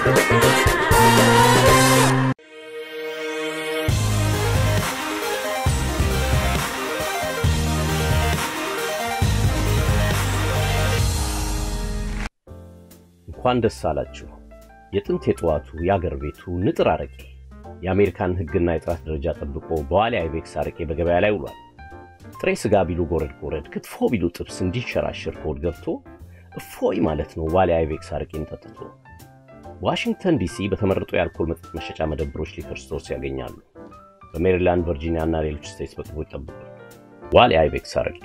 እንኳን ደስ አላችሁ። የጥንት የጠዋቱ የአገር ቤቱ ንጥር አረቄ የአሜሪካን ሕግና የጥራት ደረጃ ጠብቆ በዋሊያ አይቤክስ አረቄ በገበያ ላይ ውሏል። ጥሬ ስጋ ቢሉ ጎረድ ጎረድ፣ ክትፎ ቢሉ ጥብስ እንዲንሸራሸር ከሆድ ገብቶ እፎይ ማለት ነው ዋሊያ አይቤክስ አረቄን ጠጥቶ። ዋሽንግተን ዲሲ በተመረጡ የአልኮል መጠጥ መሸጫ መደብሮች ሊከር ስቶርስ ያገኛሉ። በሜሪላንድ፣ ቨርጂኒያ እና ሌሎች ስቴትስ በቅርቡ ይጠብቁ። ዋሊያ አይቤክስ አረቄ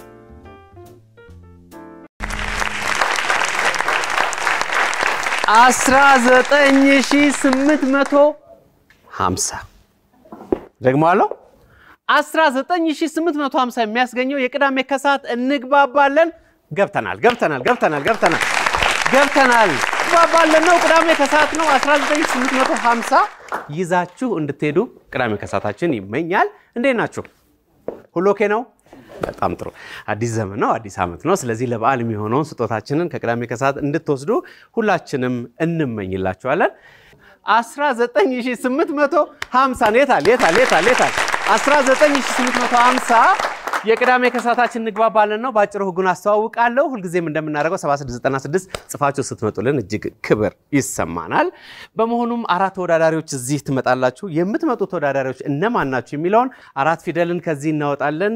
አስራ ዘጠኝ ሺህ ስምንት መቶ ሀምሳ ደግሞ አለው 19850 የሚያስገኘው የቅዳሜ ከሰዓት እንግባባለን። ገብተናል ገብተናል ገብተናል ገብተናል ገብተናል እንግባባለን ነው። ቅዳሜ ከሰዓት ነው። 19850 ይዛችሁ እንድትሄዱ ቅዳሜ ከሰዓታችን ይመኛል። እንዴት ናችሁ? ሁሉ ኦኬ ነው? በጣም ጥሩ። አዲስ ዘመን ነው፣ አዲስ ዓመት ነው። ስለዚህ ለበዓል የሚሆነውን ስጦታችንን ከቅዳሜ ከሰዓት እንድትወስዱ ሁላችንም እንመኝላችኋለን። 19850 የታል የታል የታል የታል 19850 የቅዳሜ ከሰዓታችን እንግባባለን ነው። በአጭሩ ህጉን አስተዋውቃለሁ። ሁልጊዜም እንደምናደርገው 7696 ጽፋችሁ ስትመጡልን እጅግ ክብር ይሰማናል። በመሆኑም አራት ተወዳዳሪዎች እዚህ ትመጣላችሁ። የምትመጡ ተወዳዳሪዎች እነማን ናችሁ የሚለውን አራት ፊደልን ከዚህ እናወጣለን።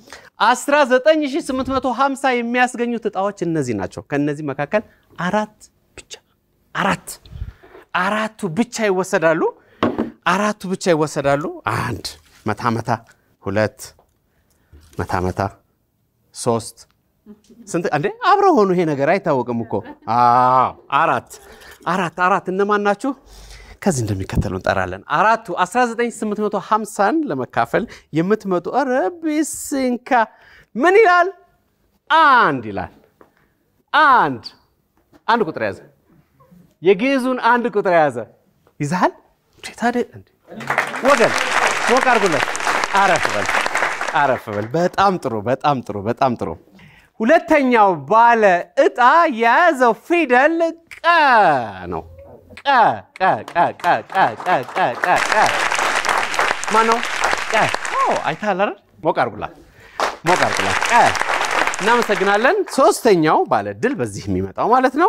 19850 የሚያስገኙት እጣዎች እነዚህ ናቸው። ከእነዚህ መካከል አራት ብቻ አራት አራቱ ብቻ ይወሰዳሉ። አራቱ ብቻ ይወሰዳሉ። አንድ መታ መታ፣ ሁለት መታ መታ፣ ሶስት ስንት እንዴ? አብረው ሆኑ። ይሄ ነገር አይታወቅም እኮ። አዎ አራት አራት አራት እነማን ናችሁ? ከዚህ እንደሚከተለው እንጠራለን። አራቱ 19850ን ለመካፈል የምትመጡ ኧረ ቢስንካ ምን ይላል? አንድ ይላል። አንድ አንድ ቁጥር ያዘ። የግዕዙን አንድ ቁጥር የያዘ ይዛሃል። ታዲያ ወገን ሞቅ አድርጉለት። አረፍ በል አረፍ በል። በጣም ጥሩ በጣም ጥሩ በጣም ጥሩ። ሁለተኛው ባለ እጣ የያዘው ፊደል ቀ ነው። ቀ ቀ ቀ ቀ ቀ ቀ ቀ ቀ ቀ ማነው? ቀ አይተሃል አይደል? ሞቅ አድርጉላት ሞቅ አድርጉላት። ቀ እናመሰግናለን። ሶስተኛው ባለ ድል በዚህ የሚመጣው ማለት ነው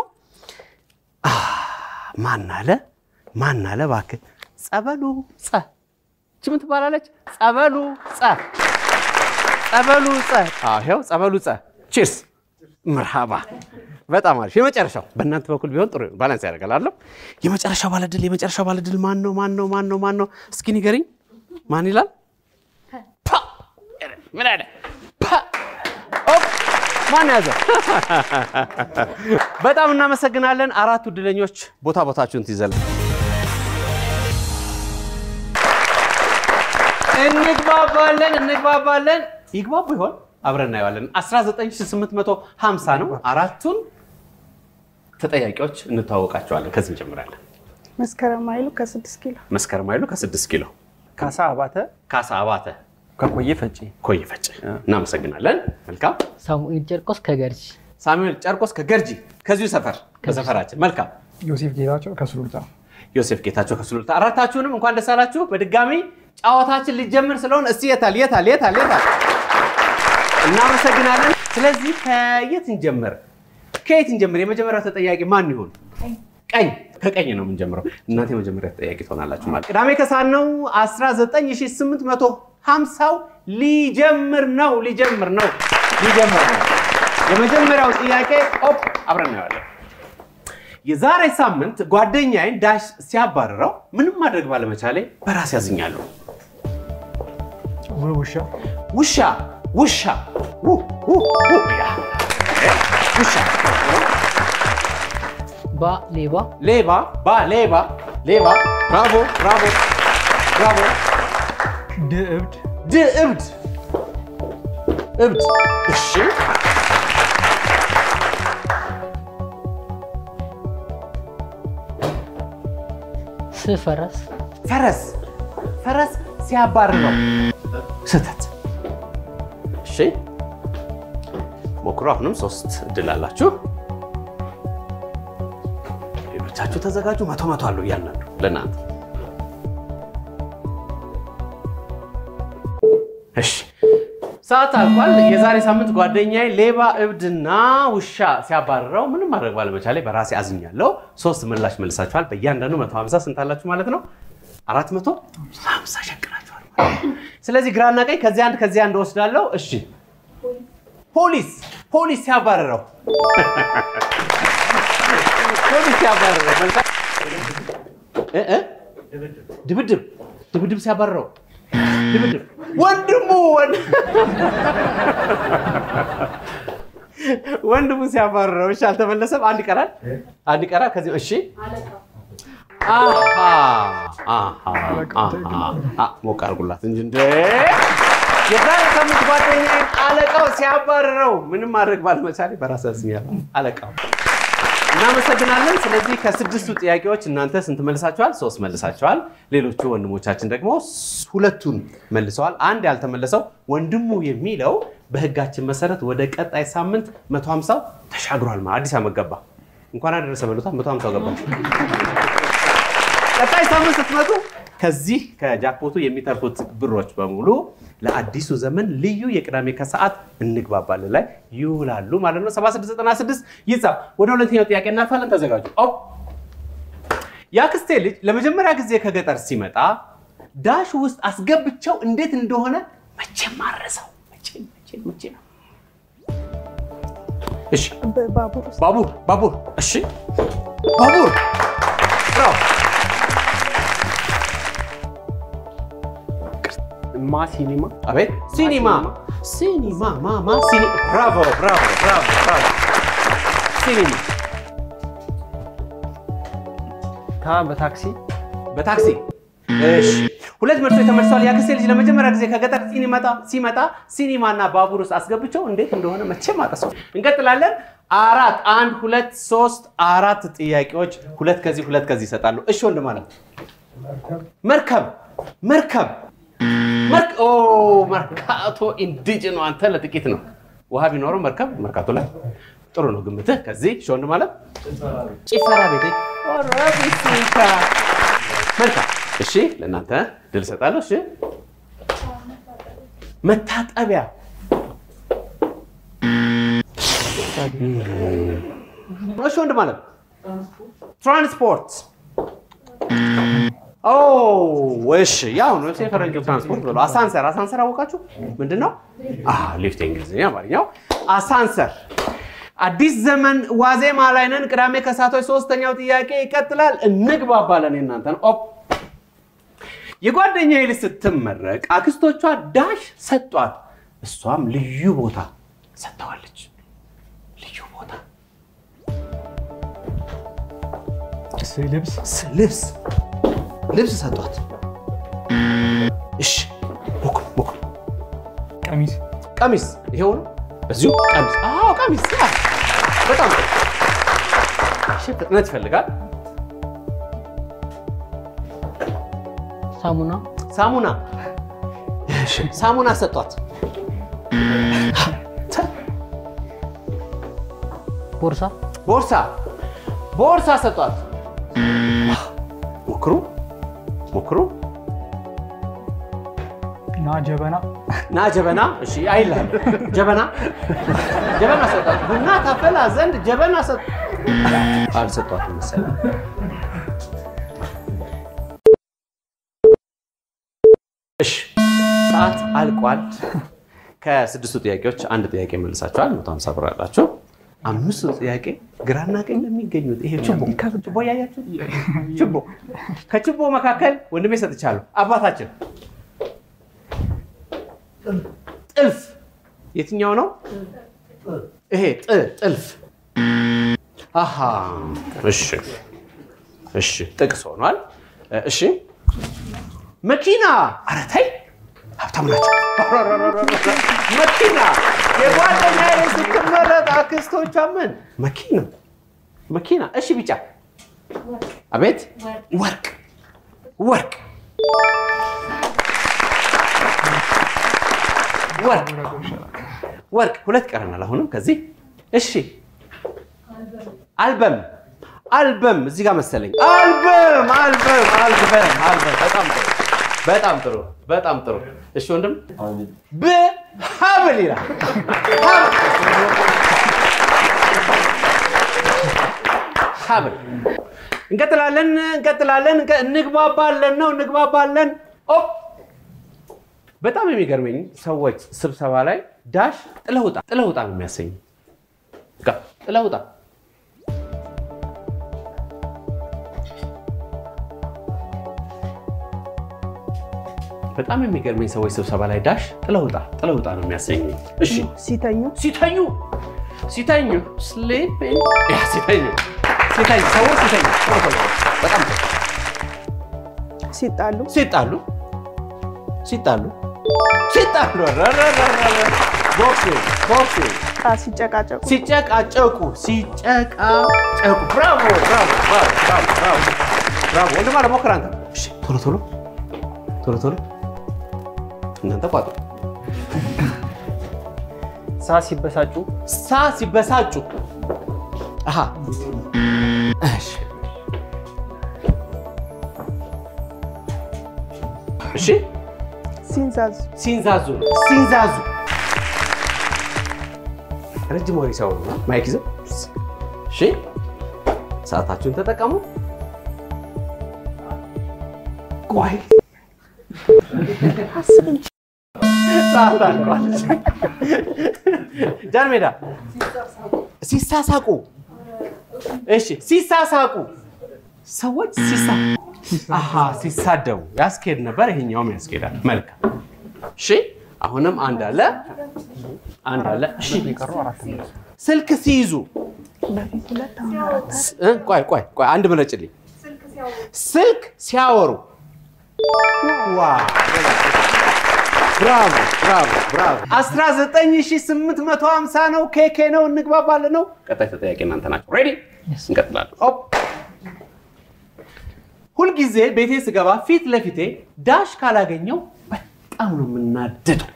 ማን አለ ማን አለ እባክህ ጸበሉ ጸ እቺ ምን ትባላለች ጸበሉ ጸ ጸበሉ ጸ ይኸው ጸበሉ ጸ ቺርስ መርሃባ በጣም አሪፍ የመጨረሻው በእናንተ በኩል ቢሆን ጥሩ ባላንስ ያደርጋል አለው የመጨረሻው ባለድል የመጨረሻው ባለድል ማን ነው ማን ነው ማን ነው ማን ነው እስኪ ንገሪኝ ማን ይላል ፓ ምን አለ ፓ ኦፕ ማን ያዘ? በጣም እናመሰግናለን። አራቱ እድለኞች ቦታ ቦታችሁን ትይዘል። እንግባባለን እንግባባለን። ይግባቡ ይሆን? አብረን እናየዋለን። 19850 ነው። አራቱን ተጠያቂዎች እንተዋወቃቸዋለን። ከዚህ እንጀምራለን። መስከረም ኃይሉ ከስድስት ኪሎ መስከረም ኃይሉ ከስድስት ኪሎ፣ ካሳ አባተ ካሳ አባተ ከቆየ ፈጬ፣ ኮየ ፈጭ። እናመሰግናለን። መልካም ሳሙኤል ጨርቆስ ከገርጂ ሳሙኤል ጨርቆስ ከገርጂ ከዚሁ ሰፈር ከሰፈራችን። መልካም ዮሴፍ ጌታቸው ከሱሉልታ፣ ዮሴፍ ጌታቸው ከሱሉልታ። አራታችሁንም እንኳን ደስ አላችሁ። በድጋሚ ጨዋታችን ሊጀምር ስለሆነ እስቲ የታል የታል የታል የታል? እናመሰግናለን። ስለዚህ ከየት እንጀምር? ከየት እንጀምር? የመጀመሪያው ተጠያቂ ማን ይሆን? ቀኝ ከቀኝ ነው የምንጀምረው። እናንተ የመጀመሪያ ተጠያቂ ትሆናላችሁ ማለት ቅዳሜ ከሰዓት ነው። 19850ው ሊጀምር ነው ሊጀምር ነው ሊጀምር ነው። የመጀመሪያው ጥያቄ ኦፕ አብረን እናየዋለን። የዛሬ ሳምንት ጓደኛዬን ዳሽ ሲያባርረው ምንም ማድረግ ባለመቻሌ በራስ ያዝኛለሁ። ውሻ፣ ውሻ ውሻ ው- ው- ው- ያ። ውሻ ባ ሌባ ሌባ ባ ሌባ ሌባ ብራቮ ብራቮ ብራቮ ድ እብድ፣ ድ እብድ እብድ እሺ ስ ፈረስ ፈረስ ፈረስ ሲያባርረው ስህተት እሺ ሞክሮ አሁንም ሶስት እድል አላችሁ እብድ ሌሎቻችሁ ተዘጋጁ። መቶ መቶ አለው እያንዳንዱ ለእናንተ። እሺ ሰዓት አልቋል። የዛሬ ሳምንት ጓደኛዬ ሌባ እብድና ውሻ ሲያባርረው ምንም ማድረግ ባለመቻሌ በራሴ አዝኛለሁ። ሶስት ምላሽ መልሳችኋል። በእያንዳንዱ 150 ስንት አላችሁ ማለት ነው? 450 ሸቅላችኋል ማለት ነው። ስለዚህ ግራና ቀኝ ከዚህ አንድ ከዚህ አንድ ወስዳለሁ። እሺ ፖሊስ ፖሊስ ሲያባርረው ፖሊስ ሲያባርረው መልሳ እ እ ድብድብ ድብድብ ሲያባርረው ድብድብ ወንድሙ ወንድ- ወንድሙ ሲያባርረው። እሺ አልተመለሰም። አንድ ይቀራል፣ አንድ ይቀራል። ከዚህ እሺ አሃ አሃ አሃ ሞቅ አድርጉላት እንጂ እንደ የዛሬ ሳምንት ጓደኛዬ አለቃው ሲያባርረው ምንም ማድረግ ባለመቻሌ በራስ ያዝኛለሁ። አለቃው እናመሰግናለን። ስለዚህ ከስድስቱ ጥያቄዎች እናንተ ስንት መልሳችኋል? ሶስት መልሳችኋል። ሌሎቹ ወንድሞቻችን ደግሞ ሁለቱን መልሰዋል። አንድ ያልተመለሰው ወንድሙ የሚለው በሕጋችን መሰረት ወደ ቀጣይ ሳምንት 150 ተሻግሯል። ማለት አዲስ ዓመት ገባ። እንኳን አደረሰ በሉታ 150 ገባ። ቀጣይ ሳምንት ስትመጡ ከዚህ ከጃክፖቱ የሚተርፉት ብሮች በሙሉ ለአዲሱ ዘመን ልዩ የቅዳሜ ከሰዓት እንግባባለን ላይ ይውላሉ ማለት ነው። 7696 ይጻፍ። ወደ ሁለተኛው ጥያቄ እናልፋለን። ተዘጋጁ። ኦ የአክስቴ ልጅ ለመጀመሪያ ጊዜ ከገጠር ሲመጣ ዳሽ ውስጥ አስገብቸው እንዴት እንደሆነ መቼም ማረሰው መቼም መቼም መቼም እሺ በባቡር ውስጥ ባቡር ባቡር እሺ ባቡር ብራው ማ ሲኒማ አቤት ሲኒማ ሲኒማ ማማ ሲኒ ብራቮ ብራቮ ብራቮ ብራቮ ሲኒማ ታ በታክሲ በታክሲ እሺ ሁለት ምርቶች ተመልሰዋል። የአክስቴ ልጅ ለመጀመሪያ ጊዜ ከገጠር ሲኒመጣ ሲመጣ ሲኒማና ባቡር ውስጥ አስገብቸው እንዴት እንደሆነ መቼም አቀሰው። እንቀጥላለን። አራት አንድ ሁለት ሶስት አራት ጥያቄዎች ሁለት ከዚህ ሁለት ከዚህ ይሰጣሉ። እሺ ወንድ ማለት መርከብ መርከብ መርክ ኦ መርካቶ ኢንዲጅ ነው። አንተ ለጥቂት ነው ውሃ ቢኖረው መርከብ መርካቶ ላይ ጥሩ ነው ግምትህ። ከዚህ እሺ ወንድ ማለት ጭፈራ ቤቴ ኦረ ቢሲካ መልካም እሺ፣ ለእናንተ ድል እሰጣለሁ። እሺ፣ መታጠቢያ እሺ፣ ወንድ ማለት ትራንስፖርት። ኦ እሺ፣ ያው ነው የፈረንጆ ትራንስፖርት ብሎ አሳንሰር። አሳንሰር አወቃችሁ ምንድን ነው? ሊፍት እንግሊዝኛ፣ አማርኛው አሳንሰር። አዲስ ዘመን ዋዜማ ላይ ነን። ቅዳሜ ከሳቶች ሶስተኛው ጥያቄ ይቀጥላል። እንግባባለን። የእናንተ ነው። ኦፕ የጓደኛዬ ልጅ ስትመረቅ አክስቶቿ ዳሽ ሰጧት። እሷም ልዩ ቦታ ሰጥተዋለች። ልዩ ቦታ ልብስ ስ- ልብስ ልብስ ሰጧት። እሺ ሞክሩ ሞክሩ። ቀሚስ ቀሚስ ይሄው ነው። በዚሁ ቀሚስ። አዎ ቀሚስ። ያ በጣም ጥሩ። እሺ ፍጥነት ይፈልጋል። ሳሙና ሳሙና እሺ፣ ሳሙና ሰጧት። ቦርሳ ቦርሳ ቦርሳ ሰጧት። ሞክሩ ሞክሩ። እና ጀበና ና ጀበና። እሺ አይልም። ጀበና ጀበና ሰጧት። ቡና ታፈላ ዘንድ ጀበና ሰጥ አልሰጧትም መሰለኝ። እሺ ሰዓት አልቋል። ከስድስቱ ጥያቄዎች አንድ ጥያቄ መልሳችኋል። 150 ብር አላችሁ። አምስቱ ጥያቄ ግራና ቀኝ ለሚገኙት ይሄ ችቦ ችቦ እያያችሁ ችቦ ከችቦ መካከል ወንድሜ ሰጥቻለሁ። አባታችን ጥልፍ የትኛው ነው? ይሄ ጥ ጥልፍ። አሃ እሺ እሺ፣ ጥቅስ ሆኗል። እሺ መኪና። ኧረ ተይ ሀብታም ናቸው። መኪና የጓደኛዬ ስትመረጥ አክስቶቿ ምን መኪና መኪና። እሺ ቢጫ። አቤት ወርቅ ወርቅ ወርቅ ወርቅ። ሁለት ቀረናል አሁንም ከዚህ። እሺ አልበም አልበም እዚህ ጋር መሰለኝ። አልበም አልበም አልበም አልበም። በጣም ጥሩ በጣም ጥሩ በጣም ጥሩ። እሺ ወንድም በሀብል ይላል። ሀብል እንቀጥላለን እንቀጥላለን። እንቀ- እንግባባለን ነው እንግባባለን። ኦ በጣም የሚገርመኝ ሰዎች ስብሰባ ላይ ዳሽ ጥለውጣ ጥለውጣ ነው የሚያሰኝ። በቃ ጥለውጣ በጣም የሚገርመኝ ሰዎች ስብሰባ ላይ ዳሽ ጥለውጣ ጥለውጣ ነው የሚያሰኝ። እሺ ሲተኙ ሲተኙ ሲተኙ ስሊፒንግ ያ ሲተኙ ሲተኙ ሰዎች ሲተኙ ቶሎ ቶሎ በጣም ጥሩ። ሲጣሉ ሲጣሉ ሲጣሉ ሲጣሉ ረረረረረ ቦክሲንግ ቦክሲንግ ቃ ሲጨቃጨቁ ሲጨቃጨቁ ሲጨቃጨቁ ብራቮ ብራቮ ብራቮ ብራቮ ብራቮ ብራቮ ወንድም አለ ሞክር አንተ እሺ ቶሎ ቶሎ ቶሎ ቶሎ እናንተ ቋጡ ሳ ሲበሳጩ ሳ ሲበሳጩ አሃ እሺ እሺ ሲንዛዙ ሲንዛዙ ሲንዛዙ ረጅም ወሬ ሲያወሩ ነው። ማይክ ይዘው እሺ፣ ሰዓታችሁን ተጠቀሙ። ቆይ ሰዓት አልቋል። ጃን ሜዳ ሲሳሳቁ፣ እሺ፣ ሲሳሳቁ ሰዎች ሲሳ አሃ ሲሳደቡ ያስኬድ ነበር። ይሄኛውም ያስኬዳል። መልካም እሺ። አሁንም አንድ አለ አንድ አለ። እሺ ስልክ ሲይዙ በፊት ሁለት አሁን አራት እ ቆይ ቆይ ቆይ አንድ ምረጭልኝ። ስልክ ሲያወሩ ዋው! ብራቮ ብራቮ ብራቮ። 19850 ነው። ኬኬ ነው። እንግባባለን ነው። ቀጣይ ተጠያቂ እናንተ ናቸው። ሬዲ እንቀጥላለን። ኦፕ ሁልጊዜ ቤቴ ስገባ ፊት ለፊቴ ዳሽ ካላገኘው በጣም ነው የምናደደው።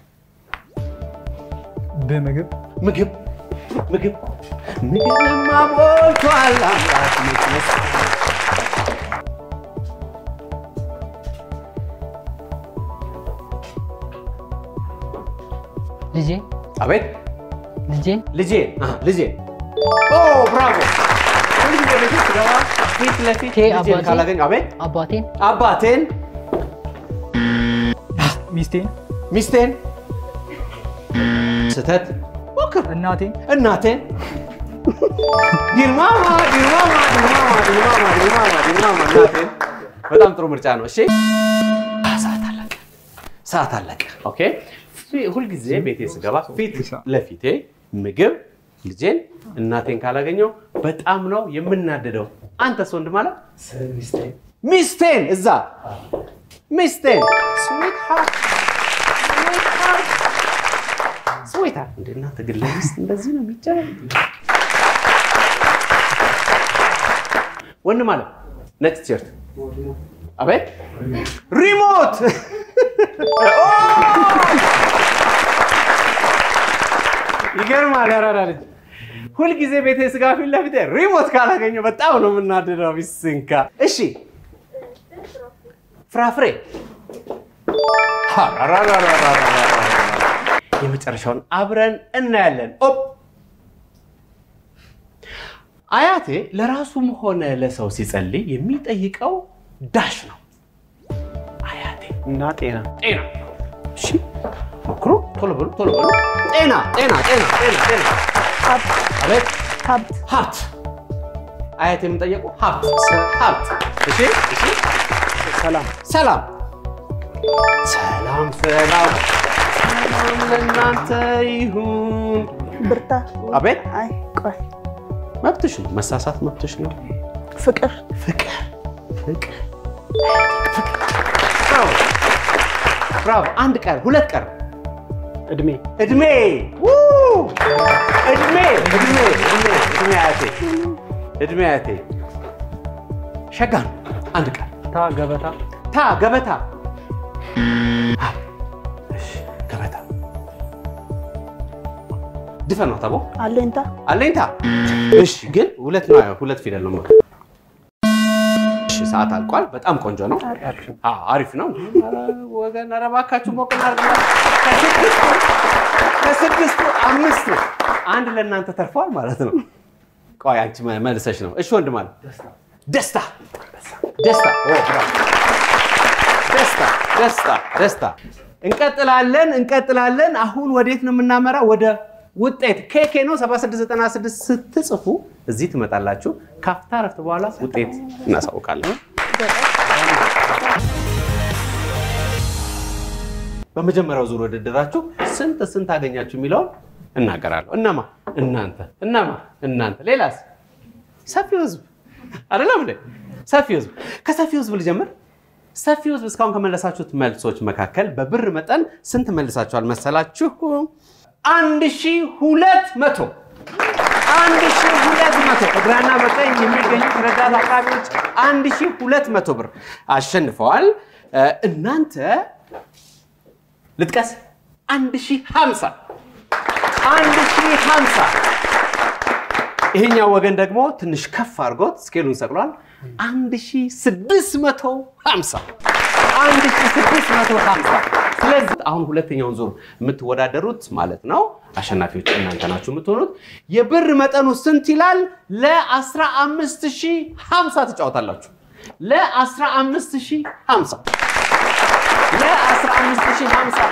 በምግብ ምግብ ምግብ ምግብማ ሞልቷል አምላክ መቅደስ። ልጄ አቤት ልጄን ልጄ አሃ፣ ልጄ ኦ ብራቮ። ሁልጊዜ ቤቴ ስገባ ፊት ለፊት ኬ ልጄን አባቴ። ካላገኘው አቤት አባቴን አባቴን ሚስቴን ሚስቴን ስተት ሞክር እናቴን እናቴን ዲርማማ ዲርማማ ዲርማማ ዲርማማ ዲርማማ ዲርማማ እናቴን በጣም ጥሩ ምርጫ ነው። እሺ ሰዓት አለቀ፣ ሰዓት አለቀ። ኦኬ ፊ- ሁልጊዜ ቤቴ ስገባ ፊት ለፊቴ ምግብ ልጄን እናቴን ካላገኘው በጣም ነው የምናደደው። አንተስ ወንድም አለ ሚስቴን እዛ ሚስቴን ስዊት ሃርት ስዊት ሃርት ስዊት ሃርት እንደ እናንተ ግን ለሚስት እንደዚህ ነው የሚጨረው። ወንድም አለ ነጭ ቲሸርት አቤት ሪሞት ኦ! ይገርማል። ያራዳ ልጅ ሁልጊዜ ቤቴ ስጋ ፊት ለፊቴ ሪሞት ካላገኘው በጣም ነው የምናደደው። ቢስንካ እሺ፣ ፍራፍሬ የመጨረሻውን አብረን እናያለን። ኦፕ አያቴ ለራሱም ሆነ ለሰው ሲጸልይ የሚጠይቀው ዳሽ ነው። አያቴ እና ጤና ጤና። እሺ ሞክሩ፣ ቶሎ በሉ፣ ቶሎ በሉ። ጤና ጤና ጤና ጤና ጤና። አቤት ሀብት ሀብት። አያቴ የምንጠየቁ ሀብት ሀብት። እሺ እሺ። ሰላም ሰላም ሰላም ሰላም ሰላም ለእናንተ ይሁን። ብርታት አቤት አይ ቆይ መብትሽ ነው፣ መሳሳት መብትሽ ነው። ፍቅር ፍቅር ፍቅር ብራቮ ብራቮ። አንድ ቀን ሁለት ቀን እድሜ እድሜ ው! እድሜ እድሜ እድሜ እድሜ አያቴ እድሜ አያቴ ሸጋ ነው። አንድ ቀን ታ ገበታ ታ ገበታ አ፣ እሺ፣ ገበታ ድፈን ነው ታቦ አለኝታ አለኝታ። እሺ ግን ሁለት ነው ያው ሁለት ፊደል ነው። ሰዓት አልቋል። በጣም ቆንጆ ነው። አዎ፣ አሪፍ ነው። ኧረ ወገን ኧረ እባካችሁ ሞቅ እናድርግላት። ከስድስቱ ከስድስቱ አምስቱ አንድ ለእናንተ ተርፈዋል ማለት ነው። ቆይ አንቺ መ- መልሰሽ ነው። እሺ ወንድም አለ ደስታ ደስታ ኦ፣ ብራቮ። ደስታ ደስታ ደስታ። እንቀጥላለን እንቀጥላለን። አሁን ወዴት ነው የምናመራው? ወደ ውጤት ኬኬ ነው 7696 ስትጽፉ እዚህ ትመጣላችሁ። ካፍታ ረፍት በኋላ ውጤት እናሳውቃለን። በመጀመሪያው ዙር ውድድራችሁ ስንት ስንት አገኛችሁ የሚለውን እናገራለሁ። እነማ እናንተ፣ እነማ እናንተ፣ ሌላስ ሰፊው ህዝብ አይደለም እንዴ? ሰፊው ህዝብ። ከሰፊው ህዝብ ልጀምር። ሰፊው ህዝብ እስካሁን ከመለሳችሁት መልሶች መካከል በብር መጠን ስንት መልሳችኋል መሰላችሁ? አንድ ሺህ ሁለት መቶ አንድ ሺህ ሁለት መቶ በግራና በቀኝ የሚገኙት ረዳት አቅራቢዎች አንድ ሺህ ሁለት መቶ ብር አሸንፈዋል። እ፣ እናንተ ልጥቀስ አንድ ሺህ ሀምሳ አንድ ሺህ ሀምሳ ይሄኛው ወገን ደግሞ ትንሽ ከፍ አድርጎት ስኬሉን ሰቅሏል። 1650 1650 ስለዚህ አሁን ሁለተኛውን ዙር የምትወዳደሩት ማለት ነው አሸናፊዎች እናንተ ናችሁ የምትሆኑት። የብር መጠኑ ስንት ይላል? ለ15050 ትጫወታላችሁ። ለ15050 ለ15050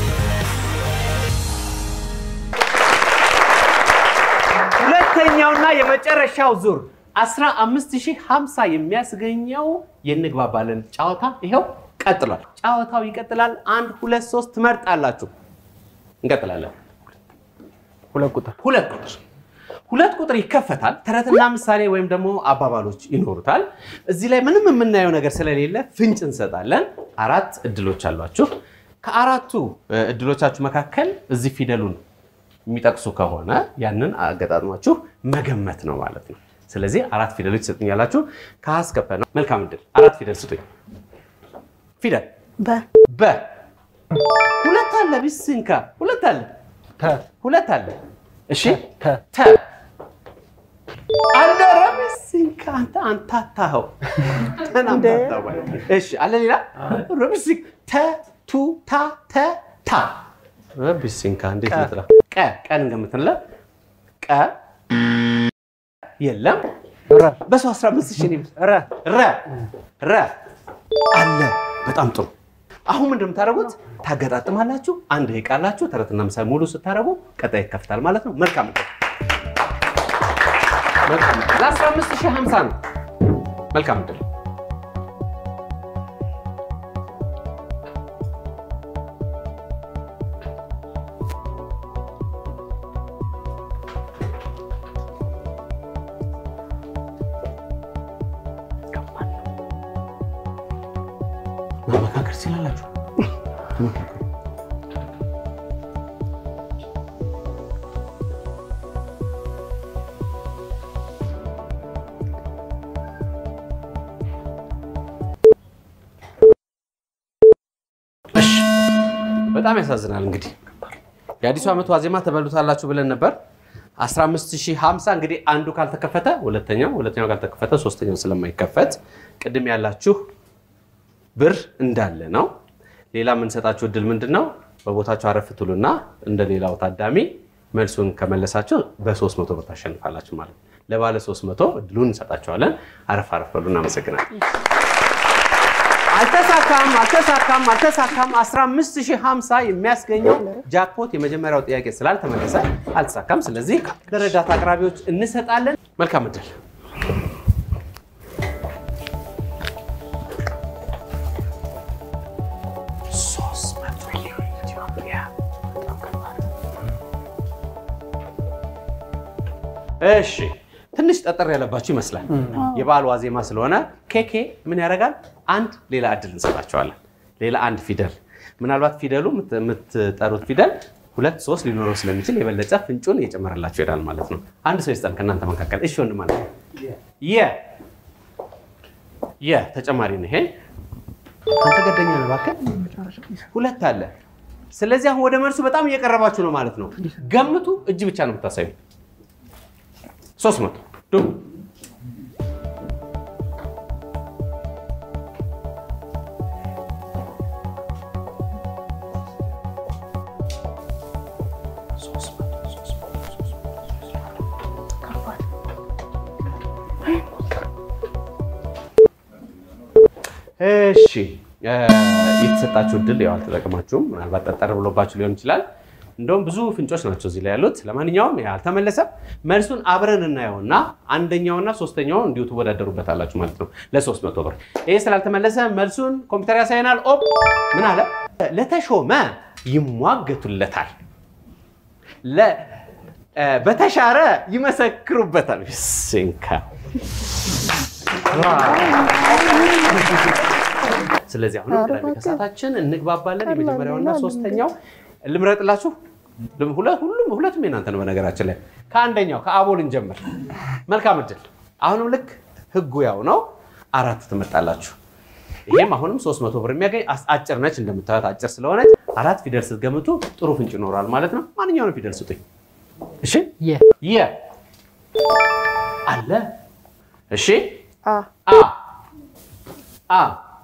ሁለተኛውና የመጨረሻው ዙር 15050 የሚያስገኘው የንግባባለን ጨዋታ ይኸው ቀጥሏል። ጨዋታው ይቀጥላል። አንድ ሁለት ሶስት ትመርጣላችሁ። እንቀጥላለን። ሁለት ቁጥር ሁለት ቁጥር ሁለት ቁጥር ይከፈታል። ተረትና ምሳሌ ወይም ደግሞ አባባሎች ይኖሩታል። እዚህ ላይ ምንም የምናየው ነገር ስለሌለ ፍንጭ እንሰጣለን። አራት እድሎች አሏችሁ። ከአራቱ እ፣ እድሎቻችሁ መካከል እዚህ ፊደሉን የሚጠቅሱ ከሆነ ያንን አገጣጥማችሁ መገመት ነው ማለት ነው። ስለዚህ አራት ፊደሎች ትሰጡኛላችሁ። ከሀ እስከ ፐ ነው። መልካም እድል። አራት ፊደል ስጡኝ። ፊደል በ በ ሁለት አለ። ቢስንካ ሁለት አለ። ተ ሁለት አለ። እሺ ተ ተ አለ ረቢስንካ አንተ አንታታኸው ተናምታታው ማለት ነው። እሺ አለ ሌላ ረቢስንክ ተ ቱ ታ ተ ታ ረቢስንካ እንዴት ቀ። ልጥራ? ቀ ቀን እንደምትንለ ቀ የለም ረ በሰው 15 ሺህ ነው። ረ ረ ረ አለ። በጣም ጥሩ። አሁን ምንድን ነው የምታደርጉት? ታገጣጥማላችሁ። አንድ ደቂቃ አላችሁ። ተረትና ምሳሌ ሙሉ ስታደርጉ ቀጣይ ይከፍታል ማለት ነው። መልካም ዕድል። መልካም ዕድል። ለ15 ሺህ 50 ነው። መልካም ዕድል። መመካከር ሲላላችሁ እሺ፣ በጣም ያሳዝናል። እንግዲህ የአዲሱ ዓመት ዋዜማ ተበሉታላችሁ ብለን ነበር። 15050 እንግዲህ አንዱ ካልተከፈተ ሁለተኛው፣ ሁለተኛው ካልተከፈተ ሶስተኛው ስለማይከፈት ቅድም ያላችሁ ብር እንዳለ ነው። ሌላ የምንሰጣችሁ እድል ምንድን ነው? በቦታችሁ አረፍ ትሉና እንደ ሌላው ታዳሚ መልሱን ከመለሳችሁ በ300 ብር ታሸንፋላችሁ ማለት ነው። ለባለ 300 እድሉን እንሰጣቸዋለን። አረፍ አረፍ በሉ። እናመሰግናለን። አልተሳካም፣ አልተሳካም፣ አልተሳካም። 15050 የሚያስገኘው ጃክፖት የመጀመሪያው ጥያቄ ስላልተመለሰ አልተሳካም። ስለዚህ ለረዳት አቅራቢዎች እንሰጣለን። መልካም እድል። ሶስት መቶ ሚሊዮን ኢትዮጵያ። በጣም ከባድ ነው። እሺ ትንሽ ጠጠር ያለባችሁ ይመስላል። የበዓል ዋዜማ ስለሆነ ኬኬ ምን ያደርጋል? አንድ ሌላ እድል እንሰጣቸዋለን። ሌላ አንድ ፊደል ምናልባት ፊደሉ የምት- የምትጠሩት ፊደል ሁለት ሶስት ሊኖረው ስለሚችል የበለጠ ፍንጩን እየጨመረላችሁ ይሄዳል ማለት ነው። አንድ ሰው ይስጠን ከእናንተ መካከል። እሺ ወንድም አለ የ የ ተጨማሪ ነው ይሄ። አንተ ገደኛ ነው እባክህ። ሁለት አለ። ስለዚህ አሁን ወደ መልሱ በጣም እየቀረባችሁ ነው ማለት ነው። ገምቱ። እጅ ብቻ ነው የምታሳዩ። ሶስት መቶ ዱ እሺ እ፣ የተሰጣችሁ እድል ያው አልተጠቀማችሁም። ምናልባት ጠጠር ብሎባችሁ ሊሆን ይችላል። እንደውም ብዙ ፍንጮች ናቸው እዚህ ላይ ያሉት። ለማንኛውም ይሄ አልተመለሰም። መልሱን አብረን እናየውና አንደኛውና ሶስተኛው እንዲሁ ትወዳደሩበታላችሁ ማለት ነው ለሶስት መቶ ብር። ይሄ ስላልተመለሰ መልሱን ኮምፒውተር ያሳየናል። ኦፕ ምን አለ? ለተሾመ ይሟገቱለታል፣ ለ- እ፣ በተሻረ ይመሰክሩበታል። ሲንካ ስለዚህ አሁንም ቅዳሜ ከሰዓታችን እንግባባለን። የመጀመሪያውና ሶስተኛው ልምረጥላችሁ። ልም- ሁለ- ሁሉም ሁለቱም የናንተ ነው። በነገራችን ላይ ከአንደኛው ከአቦል እንጀምር። መልካም እድል። አሁንም ልክ ህጉ ያው ነው። አራት ትመርጣላችሁ። ይሄም አሁንም 300 ብር የሚያገኝ አስ- አጭር ነች። እንደምታዩት አጭር ስለሆነች አራት ፊደል ስትገምቱ ጥሩ ፍንጭ ይኖራል ማለት ነው። ማንኛውንም ፊደል ስጡኝ። እሺ የ የ አለ። እሺ አ አ አ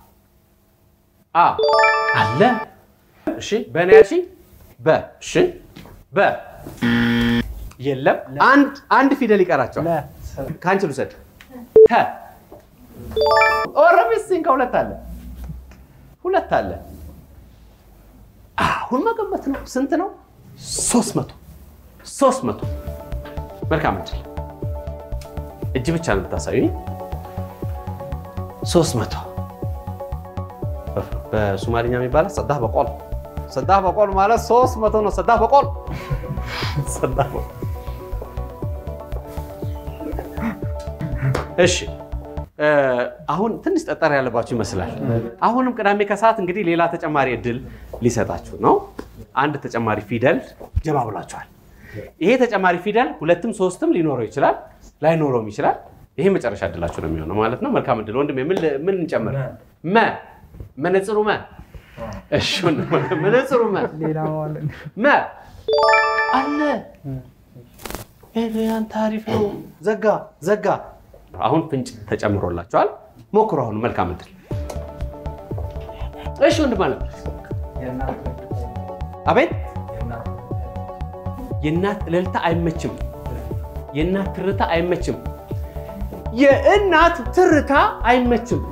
አ አለ። እሺ በእኔ ያልሽኝ በ እሺ በ የለም። አንድ አንድ ፊደል ይቀራቸዋል። ከአንቺ ልውሰድ። ተ ኦረሚስን ከሁለት አለ ሁለት አለ። አሁን መገመት ነው። ስንት ነው? ሶስት መቶ ሶስት መቶ መልካም እድል። እጅ ብቻ ነው የምታሳዩኝ። ሶስት መቶ በሶማሊኛ የሚባለው ሰዳህ በቆል ሰዳህ በቆል ማለት ሶስት መቶ ነው። ሰዳህ በቆል ሰዳህ በቆል። እሺ እ፣ አሁን ትንሽ ጠጠር ያለባችሁ ይመስላል። አሁንም ቅዳሜ ከሰዓት እንግዲህ ሌላ ተጨማሪ እድል ሊሰጣችሁ ነው። አንድ ተጨማሪ ፊደል ጀባ ብላችኋል። ይሄ ተጨማሪ ፊደል ሁለትም ሶስትም ሊኖረው ይችላል፣ ላይኖረውም ይችላል። ይሄ መጨረሻ እድላችሁ ነው የሚሆነው ማለት ነው። መልካም እድል ወንድሜ። ምን ምን እንጨምር? መ መነጽሩ መ እሺ ወንድሜ፣ መነጽሩ መ መ አለ። ኤልያን ታሪፍ ነው። ዘጋ ዘጋ። አሁን ፍንጭ ተጨምሮላችኋል። ሞክሩ። አሁን መልካም እድል። እሺ ወንድም አለ። አቤት የእናት እልልታ አይመችም። የእናት ትርታ አይመችም። የእናት ትርታ አይመችም።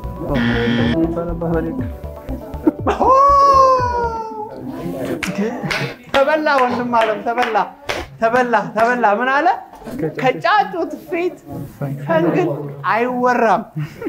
ተበላ ወንድም አለም ተበላ ተበላ ተበላ። ምን አለ? ከጫጩት ፊት ፈንግል አይወራም።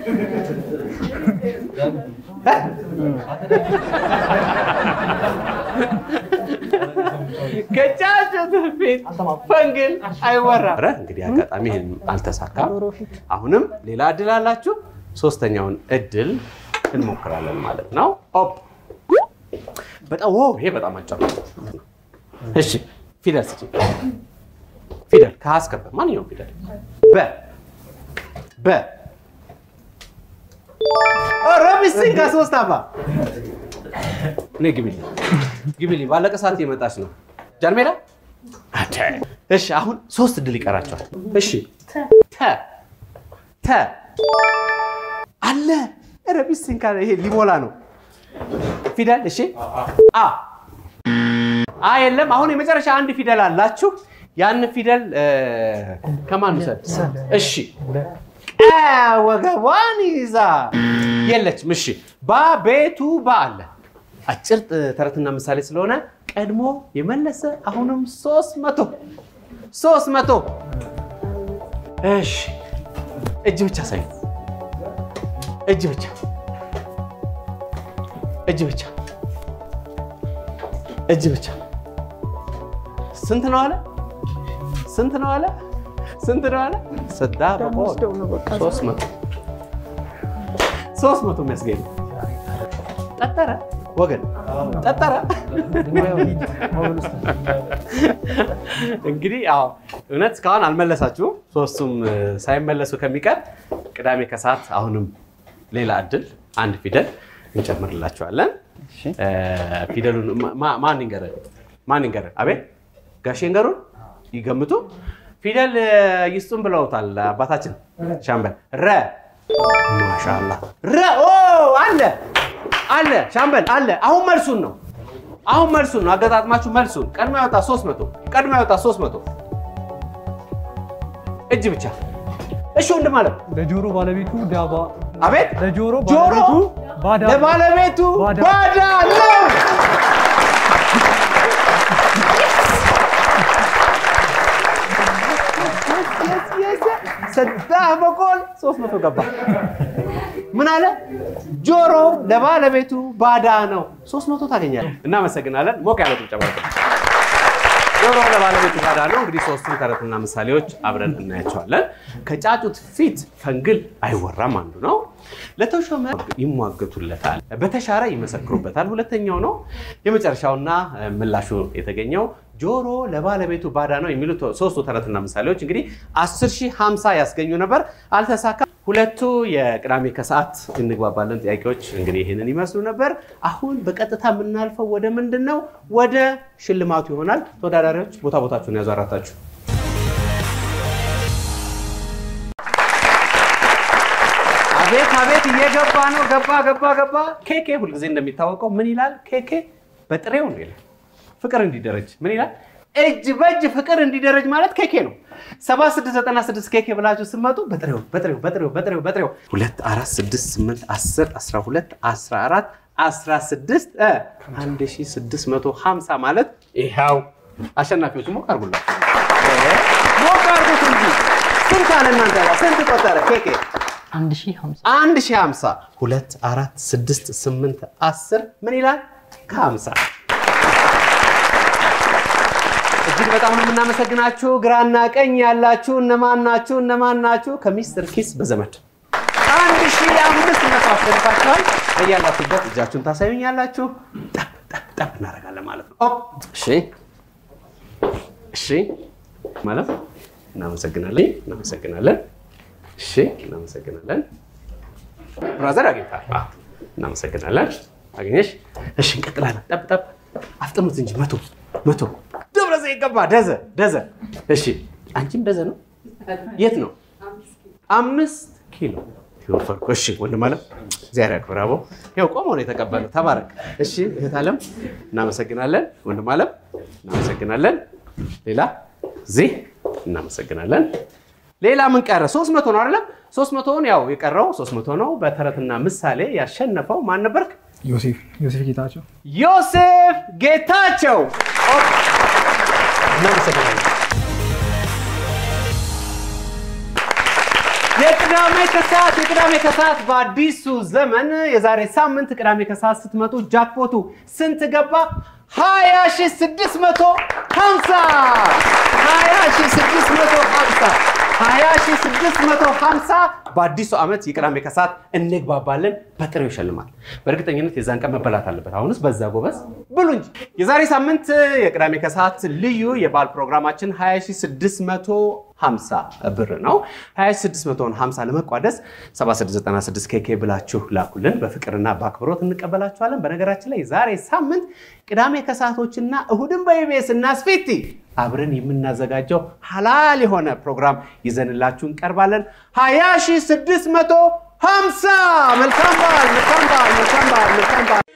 ከጫጩት ፊት ፈንግል አይወራም። ኧረ እንግዲህ አጋጣሚ ይህን አልተሳካም። አሁንም ሌላ እድል አላችሁ። ሶስተኛውን እድል እንሞክራለን ማለት ነው። ኦፕ በጣም ኦ ይሄ በጣም አጭር ነው። እሺ ፊደል ስጪ። ፊደል ከአስከበ ማንኛውም ፊደል በ በ ረቢስን ከሶስት አባ እኔ ግቢልኝ ግቢልኝ። ባለቀ ሰዓት የመጣች ነው ጃንሜዳ። እሺ አሁን ሶስት እድል ይቀራቸዋል። እሺ ተ ተ አለ ረቢስን ካለ ይሄ ሊሞላ ነው ፊደል እሺ አ አ የለም። አሁን የመጨረሻ አንድ ፊደል አላችሁ። ያን ፊደል እ፣ ከማን ውሰድ? እሺ ቀ ወገቧን ይዛ የለችም። እሺ ባ ቤቱ ባ አለ። አጭር ጥ- ተረትና ምሳሌ ስለሆነ ቀድሞ የመለሰ አሁንም ሶስት መቶ ሶስት መቶ እሺ እጅ ብቻ ሳይ እጅ ብቻ እጅ ብቻ እጅ ብቻ ስንት ነው አለ? ስንት ነው አለ? ስንት ነው አለ? ሰዳ በቆል ወስደው ነው በቃ ሶስት መቶ ሶስት መቶ የሚያስገኝ ነው። ጠጠረ ወገን ጠጠረ። እንግዲህ አዎ እውነት እስካሁን አልመለሳችሁም። ሶስቱም እ፣ ሳይመለሱ ከሚቀር ቅዳሜ ከሰዓት አሁንም ሌላ እድል አንድ ፊደል እንጨምርላችኋለን። እ፣ ፊደሉን ማ- ማ- ማን ይንገረን? ማን ይንገረን? አቤት ጋሼ ይንገሩን፣ ይገምቱ። ፊደል እ፣ ይስጡን ብለውታል አባታችን ሻምበል። ረ ማሻአላህ ረ ኦ አለ አለ ሻምበል አለ። አሁን መልሱን ነው አሁን መልሱን ነው አገጣጥማችሁ መልሱን። ቀድሞ ያወጣ 300 ቀድሞ ያወጣ 300 እጅ ብቻ እሺ ወንድም አለ ለጆሮ ባለቤቱ ዳባ አቤት ለጆሮ ጆሮ ባለቤቱ ባዳ ለባለቤቱ ባዳ። ባዳ ነው። ሰዳህ በቆል ሶስት መቶ ገባ። ምን አለ? ጆሮ ለባለቤቱ ባዳ ነው። ሶስት መቶ ታገኛለህ። እናመሰግናለን። ሞቅ ያለ ጭብጨባ። ጆሮ ለባለቤቱ ባዳ ነው። እንግዲህ ሶስቱን ተረትና ምሳሌዎች አብረን እናያቸዋለን። ከጫጩት ፊት ፈንግል አይወራም አንዱ ነው። ለተሾመ ይሟገቱለታል፣ በተሻረ ይመሰክሩበታል። ሁለተኛው ነው። የመጨረሻውና እ፣ ምላሹ የተገኘው ጆሮ ለባለቤቱ ባዳ ነው የሚሉት ሶስቱ ተረትና ምሳሌዎች እንግዲህ 10 ሺህ 50 ያስገኙ ነበር፣ አልተሳካ። ሁለቱ የቅዳሜ ከሰዓት እንግባባለን ጥያቄዎች እንግዲህ ይህንን ይመስሉ ነበር። አሁን በቀጥታ የምናልፈው ወደ ምንድን ነው? ወደ ሽልማቱ ይሆናል። ተወዳዳሪዎች ቦታ ቦታችሁን ያዙ አራታችሁ። አቤት አቤት፣ እየገባ ነው። ገባ ገባ ገባ። ኬኬ ሁልጊዜ እንደሚታወቀው ምን ይላል? ኬኬ በጥሬው ነው ይላል። ፍቅር እንዲደረጅ ምን ይላል? እጅ በእጅ ፍቅር እንዲደረጅ ማለት ኬኬ ነው። 7696 ኬኬ ብላችሁ ስትመጡ በጥሬው በጥሬው በጥሬው በጥሬው በጥሬው 2 4 6 8 10 12 14 16 እ 1650 ማለት ይኸው አሸናፊዎቹ ሞቅ አድርጉላቸው። ሞቅ አድርጉት እንጂ ስንት አለ እናንተ ጋር ስንት ቆጠረ ኬኬ? አንድ ሺህ ሀምሳ አንድ ሺህ ሀምሳ ሁለት አራት ስድስት ስምንት አስር ምን ይላል? ከሀምሳ እጅግ በጣም ነው የምናመሰግናችሁ። ግራና ቀኝ ያላችሁ እነማን ናችሁ? እነማን ናችሁ? ከሚስትር ኪስ በዘመድ አንድ ሺህ አምስት መቶ አሸንፋችኋል። በያላችሁበት እጃችሁን ታሳዩኛላችሁ። ጠብ ጠብ ጠብ እናደርጋለን ማለት ነው። ኦፕ! እሺ እሺ ማለት እናመሰግናለን እናመሰግናለን እሺ እናመሰግናለን። ብራዘር አግኝታል። አዎ፣ እናመሰግናለን። አገኘሽ? እሺ እንቀጥላለን። ጠብ ጠብ አፍጥኑት እንጂ መቶ መቶ ደብረ ዘይት ገባ። ደዘ ደዘ። እሺ አንቺም ደዘ ነው። የት ነው? አምስት ኪሎ ይወፈርኩ። እሺ ወንድም አለም እግዚአብሔር ያክብር። አቦ ይኸው ቆሞ ነው የተቀበለው። ተባረክ። እሺ እህት አለም እናመሰግናለን። ወንድም አለም እናመሰግናለን። ሌላ እዚህ እናመሰግናለን። ሌላ ምን ቀረ? ሶስት መቶ ነው አይደለም? ሶስት መቶውን ያው የቀረው ሶስት መቶ ነው። በተረትና ምሳሌ ያሸነፈው ማን ነበርክ? ዮሴፍ ዮሴፍ ጌታቸው ዮሴፍ ጌታቸው። ኦፕ! እናመሰግናለን። የቅዳሜ ከሰዓት የቅዳሜ ከሰዓት በአዲሱ ዘመን የዛሬ ሳምንት ቅዳሜ ከሰዓት ስትመጡ ጃክፖቱ ስንት ገባ? 20650 20650 20650 በአዲሱ ዓመት የቅዳሜ ከሰዓት እንግባባለን። በጥሬው ይሸልማል። በእርግጠኝነት የዛን ቀን መበላት አለበት። አሁንስ በዛ ጎበዝ ብሉ እንጂ። የዛሬ ሳምንት የቅዳሜ ከሰዓት ልዩ የበዓል ፕሮግራማችን 20650 ብር ነው። 20650 ለመቋደስ 7696 ኬኬ ብላችሁ ላኩልን። በፍቅርና በአክብሮት እንቀበላችኋለን። በነገራችን ላይ ዛሬ ሳምንት ቅዳሜ ከሰዓቶችና እሁድን በኢቢኤስ እና ስፊቲ አብረን የምናዘጋጀው ሀላል የሆነ ፕሮግራም ይዘንላችሁ እንቀርባለን። 20650 መልካም በዓል፣ መልካም በዓል፣ መልካም በዓል፣ መልካም በዓል፣ መልካም በዓል።